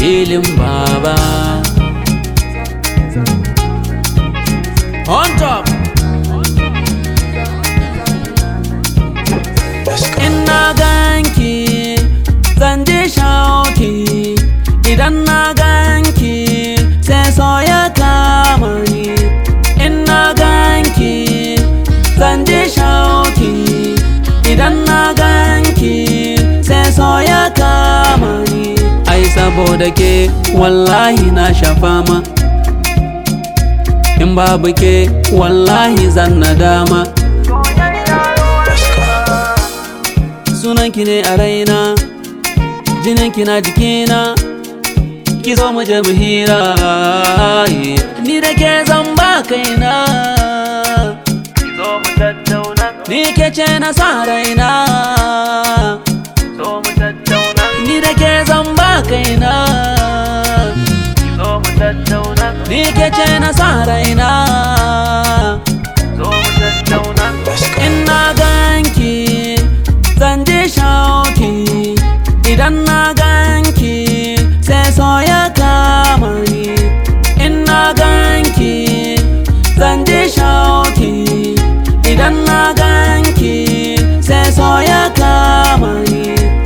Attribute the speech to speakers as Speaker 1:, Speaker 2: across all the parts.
Speaker 1: filin baba on top ina ganki zan ji shauki idan na ganki sai so ya kama ni ina ganki zan ji shauki idan na ganki sai so ya kama ni ai saboda ke wallahi na shafa ma in babu ke wallahi zan nadama sunanki ne a raina jininki na jikina ki zo mu je mu hira ni da ke zan ba kaina
Speaker 2: zo mu tattauna
Speaker 1: ni ke ce na sa raina
Speaker 2: zo mu tattauna
Speaker 1: ni da ke zan ba kaina
Speaker 2: zo mu tattauna
Speaker 1: ni ke ce na sa raina
Speaker 2: zo mu tattauna
Speaker 1: ina ganki zan ji shauki idan na ganki sai so ya kama ni ina ganki zan ji shauki idan na ganki sai so ya kama ni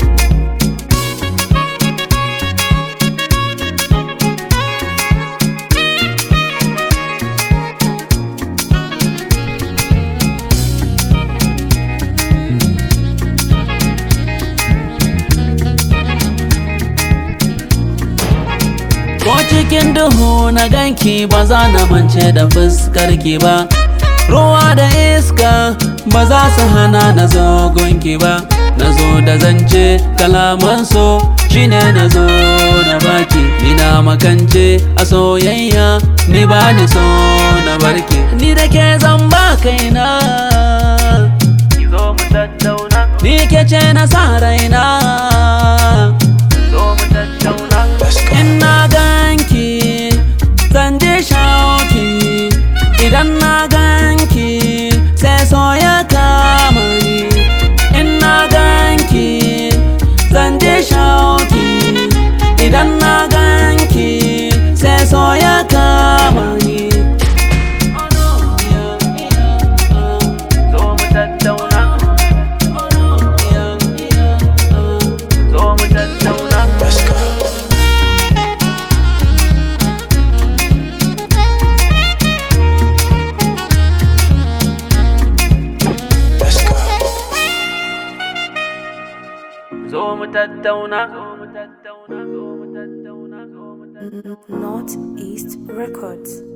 Speaker 1: Ko cikin duhu na ganki ba za na mance da fuskarki ba Ruwa da iska ba za su hana na zo gunki ba Na zo da zance kalaman so shine na zo na baki Ina makance a soyayya ni ba ni so na barki Ni da ke zan ba kaina
Speaker 2: zo mu tattauna
Speaker 1: Ni ke ce na sa raina
Speaker 2: zo mu tattauna
Speaker 1: Ina ganki zan ji shauki idan na ganki sai so ya kama ni Ina ganki zan ji shauki idan na ganki sai so ya kama ni
Speaker 2: zo mu tattauna zo mu tattauna zo mu tattauna zo mu tattauna zo mu tattauna zo mu tattauna
Speaker 3: Northeast Records.